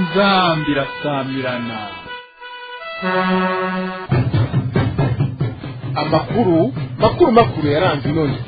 inzambi irasamirana amakuru makuru makuru yaranze inoni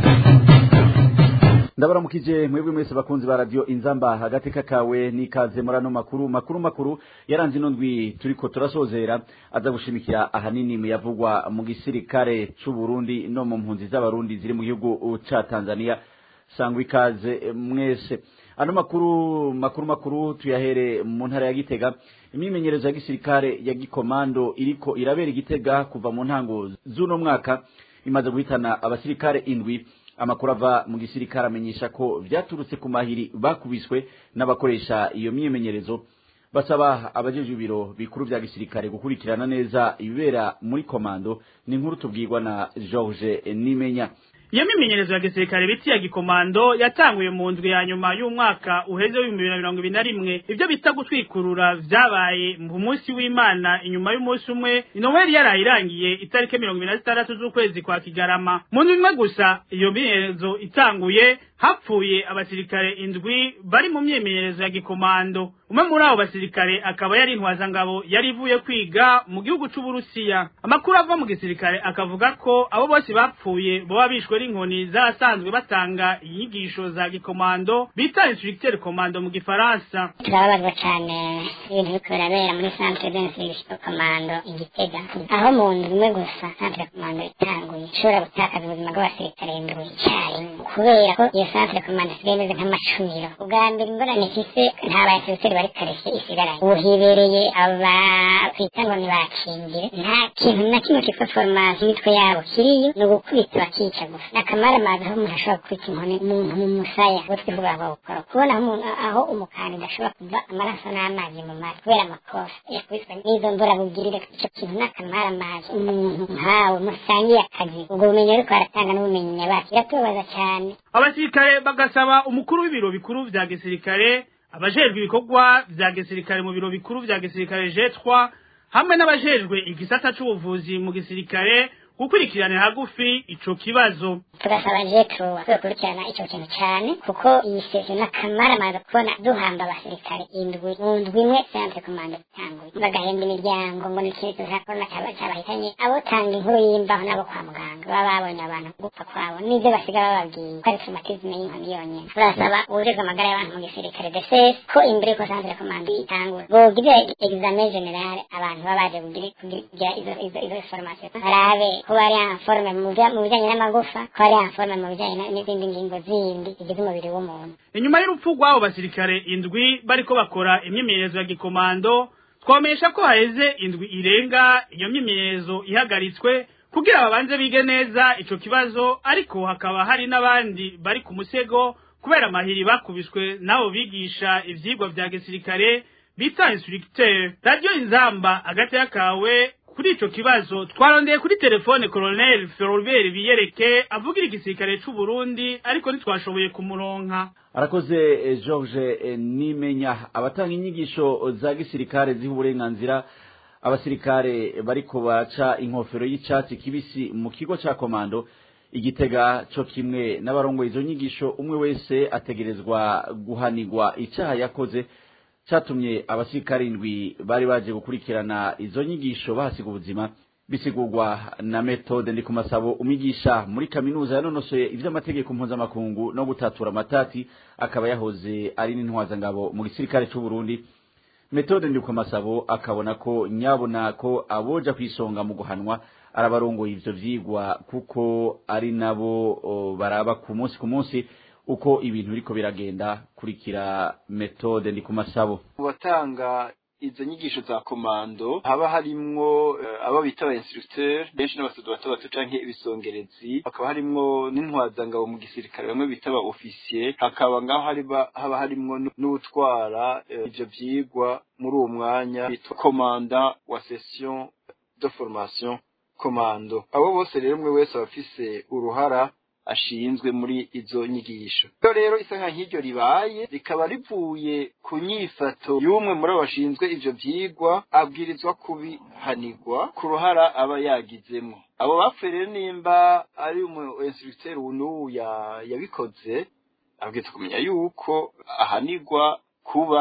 ndabaramukije mwebwe mwese bakunzi ba radio inzamba hagati kakawe nikaze muri ano makuru makuru makuru yaranze ino ndwi turiko turasozera aza gushimikira ahanini mu yavugwa mu gisirikare c'u Burundi no mu mpunzi z'abarundi ziri mu gihugu ca Tanzania sangwa ikaze mwese ano makuru makuru makuru tuyahere mu ntara ya Gitega imyimenyerezo ya gisirikare ya gikomando iriko irabera igitega kuva mu ntango z'uno mwaka imaze guhitana abasirikare indwi amakuru ava mu gisirikare amenyesha ko vyaturutse ku mahiri bakubiswe n'abakoresha iyo myimenyerezo basaba abajeje ibiro bikuru vya gisirikare gukurikirana neza ibibera muri komando ni inkuru tubwirwa na George Nimenya iyo mimenyerezo ya gisirikare biti ya gikomando yatanguye mu ndwi ya nyuma y'umwaka uheze w'ibihumbi bibiri na mirongo ibiri na rimwe ibyo bita gutwikurura vyabaye mu munsi w'imana inyuma y'umunsi umwe inoweli yaraye irangiye itariki mirongo ibiri na zitandatu z'ukwezi kwa kigarama mu ndwi imwe gusa iyo mimenyerezo itanguye hapfuye abasirikare indwi bari mu myimenyerezo ya gikomando umwe muri abo basirikare akaba yari intwazangabo yari ivuye kwiga mu gihugu c'uburusiya amakuru ava mu gisirikare akavuga ko abo bose bapfuye boba bishwe n'inkoni z'abasanzwe batanga inyigisho za gikomando bita instructeur komando mu gifaransa turababazwa cyane ibintu biriko birabera muri centre d'instruction komando igitega aho mu nzu imwe gusa centre komando itanguye ishobora gutakaza ubuzima bw'abasirikare indwi icyarimwe kubera ko iyo centre komando isigaye imeze nk'amacuniro ubwa mbere ingorane ifise nta baserukeri bari kareshye isigaranye ubu hibereye aba twita ngo ntibakingire nta kintu na kimwe kitwa formation imitwe yabo kiriyo ni ugukubita bakica gusa nakamara amazi aho umuntu ashobora gukubita inkoni umuntu mu musaya ubwo twivuga ngo bukora kubona aho umuntu aho umukandida ashobora kuva amaraso n'amazi mu mara kubera amakosa yakubiswe n'izo mvura bugirire icyo kintu nakamara amazi umuntu nkawe musangiye akazi ubwo bumenyi ariko aratanga n'ubumenyi nyabaki biratubabaza cyane abasirikare bagasaba umukuru w'ibiro bikuru vya gisirikare abajejwe ibikorwa vya gisirikare mu biro bikuru vya gisirikare jetwa hamwe n'abajejwe igisata c'ubuvuzi mu gisirikare gukurikiranira hagufi ico kibazo tugasaba jetro kwikurikirana icyo kintu cyane kuko iyi sesiyo n'akamara amaze kubona duhamba abasirikare indwi mu ndwi imwe centre commande itanguye bagahemba imiryango ngo ni ikintu cya korona cyaba cyabahitanye abo tanga inkuru y'imbaho n'abo kwa muganga baba babonye abantu gupfa kwabo n'ibyo basiga bababwiye ko ari traumatisme y'inkoni yonyine turasaba uburirwa amagara y'abantu mu gisirikare DSS ko imbere ko centre commande itangura bogira examen general abantu baba baje kugira izo izo izo formation barabe ko bari informe mu bijyanye n'amagufa ko ari informe mu bijyanye n'izindi ngingo zindi zigize umubiri w'umuntu inyuma y'urupfu rw'abo basirikare indwi bariko bakora imyimenyerezo ya gikomando twamenyesha ko haheze indwi irenga iyo myimenyerezo ihagaritswe kugira babanze bige neza ico kibazo ariko hakaba hari n'abandi bari ku musego kubera amahiri bakubiswe n'abo bigisha ivyigwa vya gisirikare bita instructeur radio inzamba hagati y'akawe kuri ico kibazo twarondeye kuri telefone Colonel Ferobert Biyereke avugira igisirikare c'u Burundi ariko ntitwashoboye kumuronka arakoze eh, George eh, Nimenya abatanga inyigisho za gisirikare ziha uburenganzira abasirikare bariko baca inkofero y'icatsi kibisi mu kigo ca komando igitega co kimwe n'abarongoye izo nyigisho umwe wese ategerezwa guhanigwa icaha yakoze catumye abasirikare indwi bari baje gukurikirana izo nyigisho bahasiga ubuzima bisigurwa na metode ndi ku masabo umwigisha muri kaminuza yanonosoye ivy'amategeko mpuzamakungu no gutatura amatati akaba yahoze ari n'intwazangabo mu gisirikare c'u Burundi metode ndi ku masabo akabona ko nyabona ko aboja kwisonga mu guhanwa arabarongoye ivyo vyigwa kuko ari nabo o, baraba ku munsi ku munsi uko ibintu biriko biragenda kurikira metode ndi ku masabo batanga izo nyigisho za komando haba harimwo uh, abo bita aba instructeur benshi n'abasodo bato bato canke ibisongerezi hakaba harimwo n'intwazangabo mu gisirikare bamwe bita aba officier hakaba ngaho haba harimwo n'utwara uh, ivyo vyigwa muri uwo mwanya bitwa commandant wa session de formation komando abo bose rero umwe wese aba afise uruhara ashinzwe muri izo nyigisho iyo rero isa nka nk'iryo ribaye rikaba rivuye ku nyifato y'umwe muri abo bashinzwe ivyo vyigwa abwirizwa kubihanirwa ku ruhara aba yagizemwo abo bapfuye rero nimba ari umu instructeur uyu yabikoze abwirizwa kumenya yuko ahanirwa kuba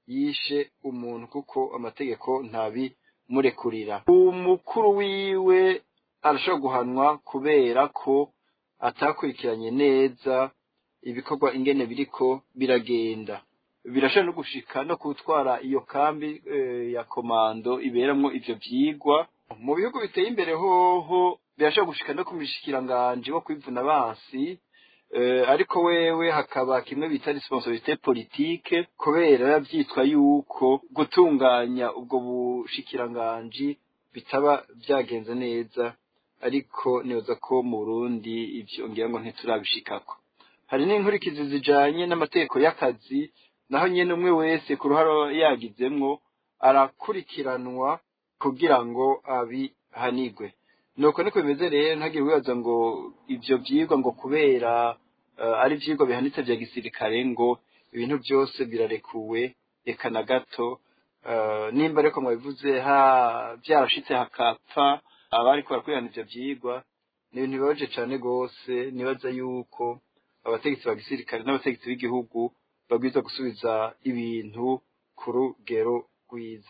yishe umuntu kuko amategeko ntabimurekurira umukuru wiwe arashobora guhanwa kubera ko atakurikiranye neza ibikorwa ingene biriko biragenda birashobora no gushika no gutwara iyo kambi ya komando iberamwo ivyo vyigwa mu bihugu biteye imbere hoho birashobora gushika no ku mishikiranganji wo kwivuna abansi ariko wewe hakaba kimwe bita responsabilité politique kubera byitwa yuko gutunganya ubwo bushikiranganji bitaba byagenze neza ariko nibaza ko mu Burundi ivyo ngira ngo ntiturabishikako hari n'inkurikizi zijanye n'amategeko y'akazi naho nyene umwe wese ku ruhara yagizemwo arakurikiranwa kugira ngo abihanigwe nuko niko bimeze rero ntagire wibaza ngo ivyo vyigwa ngo kubera ari ivyigwa bihanitse vya gisirikare ngo ibintu byose birarekuwe reka na gato nimba ariko mwabivuze ha byarashitse hakapfa abariko barakurikirana ivyo vyigwa ni ibintu bibabaje cane rwose nibaza yuko abategetsi ba gisirikare n'abategetsi b'igihugu babwiza gusubiza ibintu ku rugero rwiza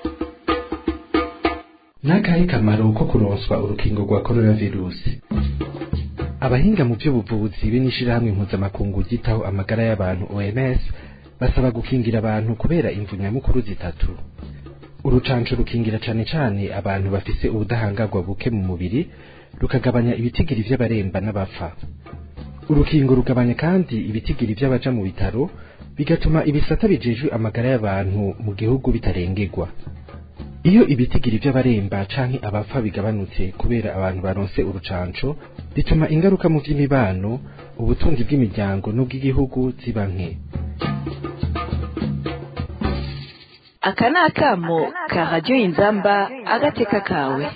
n'akahe kamaro ko kuronswa urukingo rwa coronavirusi abahinga mu by'ubuvuzi be n'ishirahamwe mpuzamakungu ryitaho amagara y'abantu OMS basaba gukingira abantu kubera imvu nyamukuru zitatu urucanco rukingira cane cane abantu bafise ubudahangarwa buke mu mubiri rukagabanya ibitigiri vy'abaremba n'abapfa urukingo rugabanya kandi ibitigiri vy'abaja mu bitaro bigatuma ibisata bijejwe amagara y'abantu mu gihugu bitarengerwa iyo ibitigiri vy'abaremba canke abapfa bigabanutse kubera abantu baronse urucanco bituma ingaruka mu vy'imibano ubutunzi bw'imiryango n'ubw'igihugu ziba nke aka ni akamo ka radiyo inzamba agateka kawe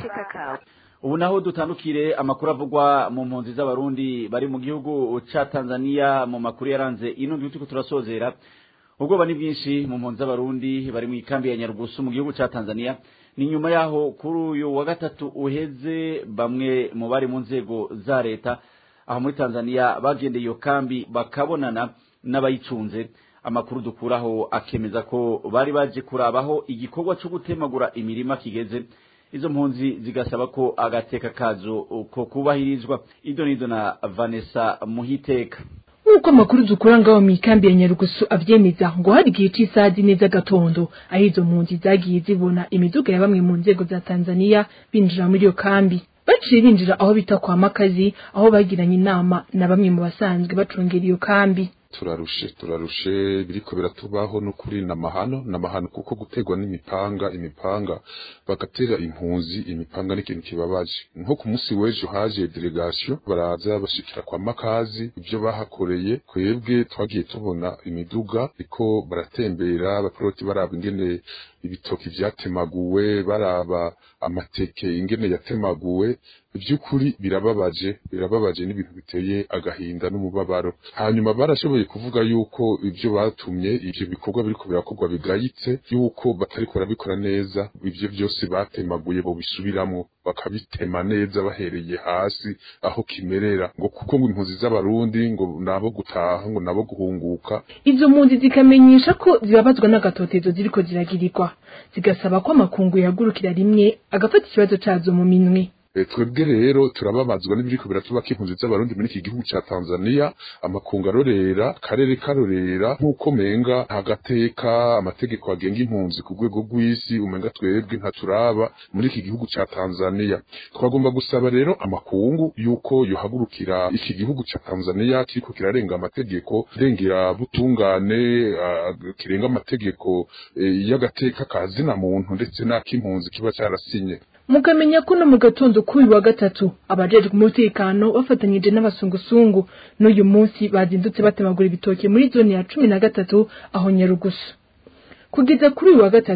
ubu naho dutandukire amakuru avugwa mu mpunzi z'abarundi bari mu gihugu ca tanzania mu makuru yaranze ino gihugu turiko turasozera ubwoba ni bwinshi mu mpunzi z'abarundi bari mu ikambi ya nyarugusu mu gihugu ca tanzania ni nyuma yaho kuri uyu wa gatatu uheze bamwe mu bari mu nzego za leta aho muri tanzania bagendeye iyo kambi bakabonana n'abayicunze amakuru dukuraho akemeza ko bari baje kurabaho igikorwa cyo gutemagura imirima kigeze izo mpunzi zigasaba ko agateka kazo ko kubahirizwa ido nido na vanessa muhiteka nk'uko amakuru dukura ngaho mu ikambi ya nyarugusu avyemeza ngo hari igihe c'isaha zine z'agatondo aho izo mpunzi zagiye zibona imiduga ya bamwe mu nzego za tanzania binjira muri iyo kambi baciye binjira aho bita kwa makazi aho bagiranye inama na bamwe mu basanzwe bacungera iyo kambi turarushe turarushe biriko biratubaho n'ukuri namahano namahano kuko gutegwa n'imipanga imipanga bagatera impunzi imipanga n'ikintu kibabaje nko ku munsi w'ejo haje delegation baraza bashikira kwa makazi ibyo bahakoreye kwebwe twagiye tubona imiduga iko baratembera abaporoti baraba ingene ibitoki vyatemaguwe baraba amateke ingene yatemaguwe ivy'ukuri birababaje birababaje n'ibintu biteye agahinda n'umubabaro hanyuma barashoboye kuvuga yuko ivyo batumye ivyo bikorwa biriko birakorwa bigayitse yuko batariko barabikora neza ivyo vyose batemaguye bo bisubiramwo bakabitema neza bahereye hasi aho kimerera ngo kuko ngo impunzi z'abarundi ngo nabo gutaha ngo nabo guhunguka izo mpunzi zikamenyesha ko zibabazwa n'agatotezo ziriko ziragirirwa zigasaba ko amakungu yagurukira rimwe agafata ikibazo cazo mu minwe twebwe rero turababazwa n'ibiriko biratubaka impunzi z'abarundi muri iki gihugu ca Tanzania amakungu arorera karere karorera nk'uko menga hagateka amategeko agenga impunzi ku rwego rw'isi umenga twebwe ntaturaba muri iki gihugu ca Tanzania twagomba gusaba rero amakungu yuko yohagurukira iki gihugu ca Tanzania kiriko kirarenga amategeko rengera butungane uh, kirenga amategeko uh, y'agateka kazina muntu ndetse n'ak'impunzi kiba carasinye mukamenya ko no mu gatondo k'uyu wa gatatu abajejwe umutekano bafatanyije n'abasungusungu n'uyu munsi bazindutse batemagura ibitoke muri zone ya cumi na gatatu aho nyarugusu kugeza kuri uyu wa gatatu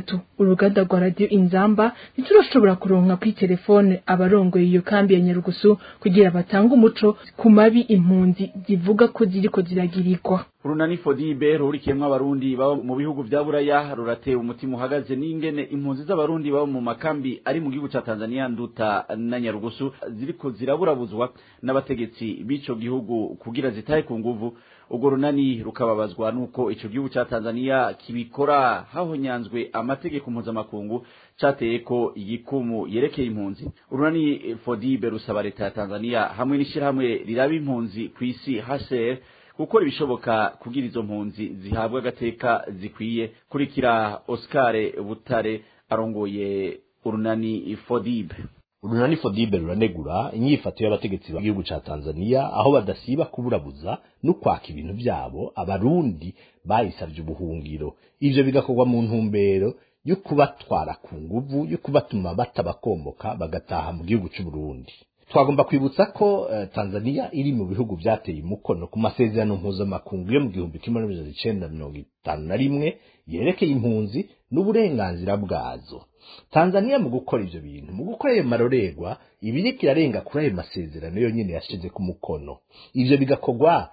uruganda rwa radio inzamba ntiturashobora kuronka kuri telefone abarongoye iyo kambi ya nyarugusu kugira batange umuco ku mabi impunzi zivuga ko ziriko ziragirirwa urunani fodibe rurikiyemwo abarundi baba mu bihugu vya buraya rurateye umutima uhagaze n'ingene impunzi z'abarundi baba mu makambi ari mu gihugu ca tanzania nduta na nyarugusu ziriko ziraburabuzwa n'abategetsi b'ico gihugu kugira zitahe ku nguvu urwo runani rukababazwa n'uko ico gihugu ca tanzania kibikora hahonyanzwe amategeko mpuzamakungu cateye ko igikumu yerekeye impunzi urunani fodibe rusaba leta ya tanzania hamwe n'ishirahamwe riraba impunzi kw'isi hcr gukora ibishoboka kugira izo mpunzi zihabwa agateka zikwiye kurikira Oscar Butare arongoye urunani Fodibe urunani fodibe ruranegura inyifato y'abategetsi b'igihugu ca Tanzania aho badasiba kuburabuza no kwaka ibintu vyabo abarundi bayisavye ubuhungiro ivyo bigakorwa mu ntumbero yo kubatwara ku nguvu yo kubatuma batabakomoka bagataha mu gihugu c'u Burundi twagomba kwibutsa ko uh, Tanzania iri mu bihugu vyateye umukono ku masezerano mpuzamakungu yo mu gihumbi kimwe n'amajana icenda mirongo itanu na rimwe yerekeye impunzi n'uburenganzira bwazo Tanzania mu gukora ivyo bintu mu gukora ayo marorerwa ibiriko irarenga kuri ayo masezerano yonyene yashize ku mukono ivyo bigakorwa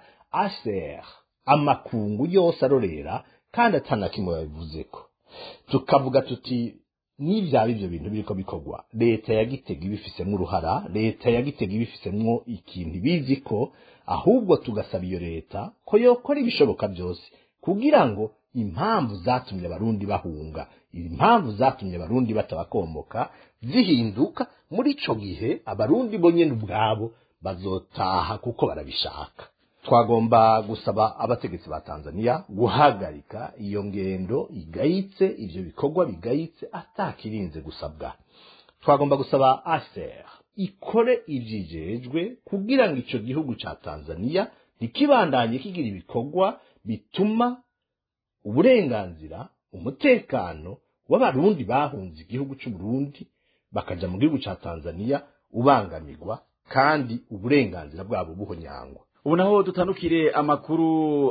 ACR amakungu yose arorera kandi atana kimwe babivuzeko tukavuga tuti n'ivyaba ivyo bintu biriko bikorwa leta ya Gitega ibifisemwo uruhara leta ya Gitega ibifisemwo ikintu ibizi ko ahubwo tugasaba iyo leta ko yokora ibishoboka byose kugira ngo impamvu zatumye abarundi bahunga impamvu zatumye abarundi batabakomoka zihinduka muri ico gihe abarundi bo nyene ubwabo bazotaha kuko barabishaka twagomba gusaba abategetsi ba Tanzania guhagarika iyo ngendo igayitse ivyo bikorwa bigayitse atakirinze gusabwa twagomba gusaba ASER ikore ivyijejwe kugira ngo ico gihugu ca Tanzania ntikibandanye kigira ibikorwa bituma uburenganzira umutekano w'abarundi bahunze igihugu c'u Burundi bakaja mu gihugu ca Tanzania ubangamirwa kandi uburenganzira bwabo buhonyangwa ubu naho dutandukire amakuru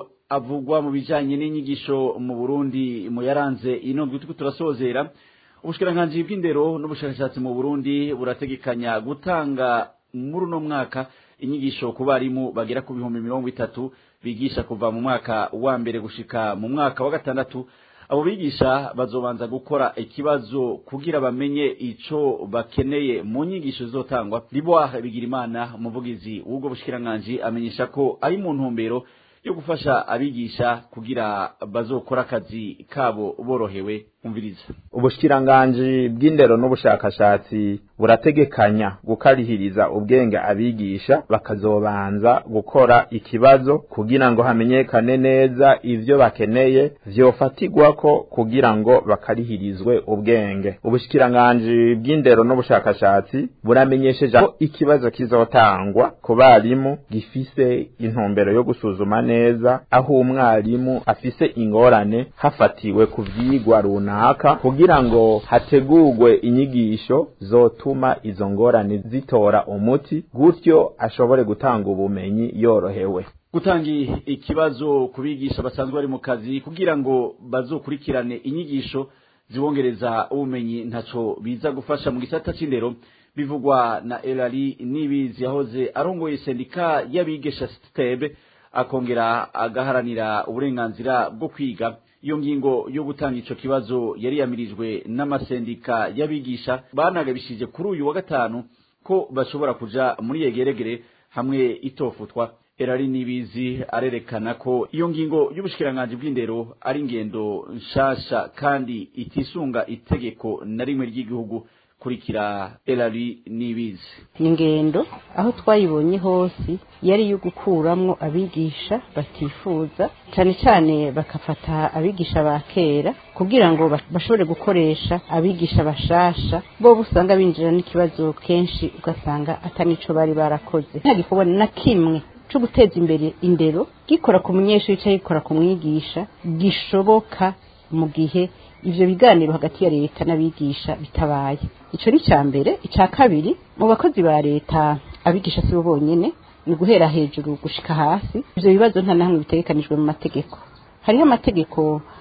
avugwa mu bijanye n'inyigisho mu Burundi mu yaranze ino ndwi turasozera ubushikiranganji bw'indero n'ubushakashatsi mu Burundi burategekanya gutanga muri uno mwaka inyigisho ku barimu bagera ku bihumbi mirongo itatu bigisha kuva mu mwaka wa mbere gushika mu mwaka wa gatandatu abo bigisha bazobanza gukora ikibazo kugira bamenye ico bakeneye mu nyigisho zizotangwa Liboire Bigirimana umuvugizi w'ubwo bushikiranganji amenyesha ko ari mu ntumbero yo gufasha abigisha kugira bazokora akazi kabo borohewe umviriza ubushikiranganji bw'indero n'ubushakashatsi burategekanya gukarihiriza ubwenge abigisha bakazobanza gukora ikibazo kugira ngo hamenyekane neza ivyo bakeneye vyofatirwako kugira ngo bakarihirizwe ubwenge ubushikiranganji bw'indero n'ubushakashatsi buramenyesheje ko ikibazo kizotangwa ku barimu gifise intumbero yo gusuzuma neza aho umwarimu afise ingorane hafatiwe ku vyigwa runaka kugira ngo hategurwe inyigisho zotuma izo ngorane zitora umuti gutyo ashobore gutanga ubumenyi yorohewe gutanga ikibazo ku bigisha basanzwe bari mu kazi kugira ngo bazokurikirane inyigisho zibongereza ubumenyi ntaco biza gufasha mu gisata c'indero bivugwa na Elali Nibizi yahoze arongoye sendika y'abigisha Stebe akongera agaharanira uburenganzira bwo kwiga iyo ngingo yo gutanga ico kibazo yari yamirijwe n'amasendika y'abigisha banagabishije kuri uyu wa gatanu ko bashobora kuja muri yegeregere hamwe itofutwa erari nibizi arerekana ko iyo ngingo y'ubushikiranganji bw'indero ari ingendo nshasha kandi itisunga itegeko na rimwe ry'igihugu kurikira erari nibizi ingendo aho twayibonye hose yari iyo gukuramwo abigisha batifuza cyane cyane bakafata abigisha ba kera kugira ngo bashobore gukoresha abigisha bashasha bo usanga binjira n'ikibazo kenshi ugasanga atanico bari barakoze nta gikorwa na kimwe cyo guteza imbere indero gikora ku munyeshuri cyangwa gikora ku mwigisha gishoboka mu gihe ivyo biganiro hagati ya leta n'abigisha bitabaye ico ni cya mbere icya kabiri mu bakozi ba leta abigisha si bo bonyene ni guhera hejuru gushika hasi ivyo bibazo nta namwe bitegekanijwe mu mategeko hariho amategeko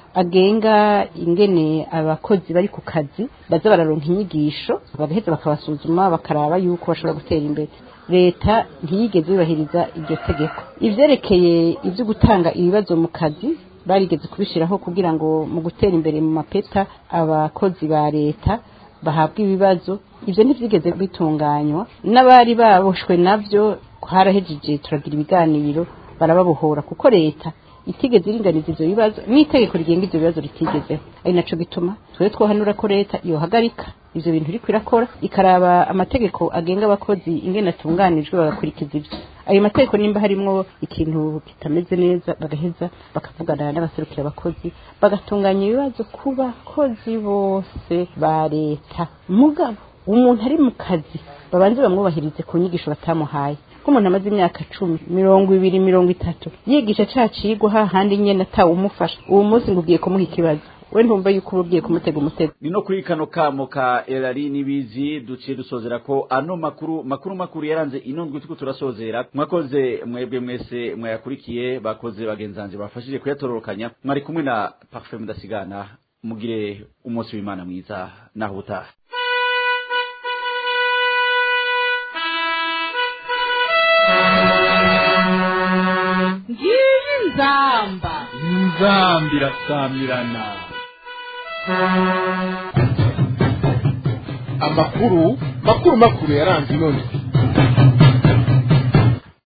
agenga ingene abakozi bari ku kazi baza bararonka inyigisho bagaheza bakabasuzuma bakaraba yuko bashobora gutera imbere leta ntiyigeze yubahiriza iryo tegeko ivyerekeye ivyo gutanga ibibazo mu kazi barigeze kubishiraho kugira ngo mu gutera imbere mu mapeta abakozi ba leta bahabwa ibibazo ivyo ntivyigeze bitunganywa n'abari baboshwe navyo harahejeje turagira ibiganiro barababohora kuko leta itigeze iringaniza ivyo bibazo n'itegeko rigenga ivyo bibazo ritigezeho ari naco gituma twebwe twohanura ko leta yohagarika ivyo bintu iriko irakora ikaraba amategeko agenga abakozi ingene atunganijwe bagakurikiza ivyo ayo mategeko nimba harimwo ikintu kitameze neza bagaheza bakavugana n'abaserukira abakozi bagatunganya ibibazo ku bakozi bose ba leta mugabo umuntu ari mu kazi babanze bamwubahirize ku nyigisho batamuhaye nk'umuntu amaze imyaka cumi mirongo ibiri mirongo itatu yigisha ca cigwa hahandi nyene atawumufasha uwo munsi ngo ugiye kumuha ikibazo we ntumva yuko uba ugiye kumutega umutego ni no kuri kano kamo ka erari n'ibizi duciye dusozera ko ano makuru makuru makuru yaranze ino ndwi turiko turasozera mwakoze mwebwe mwese mwayakurikiye bakoze bagenzanje bafashije kuyatororokanya mwari kumwe na parfait mudasigana mugire umunsi w'imana mwiza naho utaha ngiyi nzamba inzamba irasamirana amakuru makuru makuru yaranze ino ndwi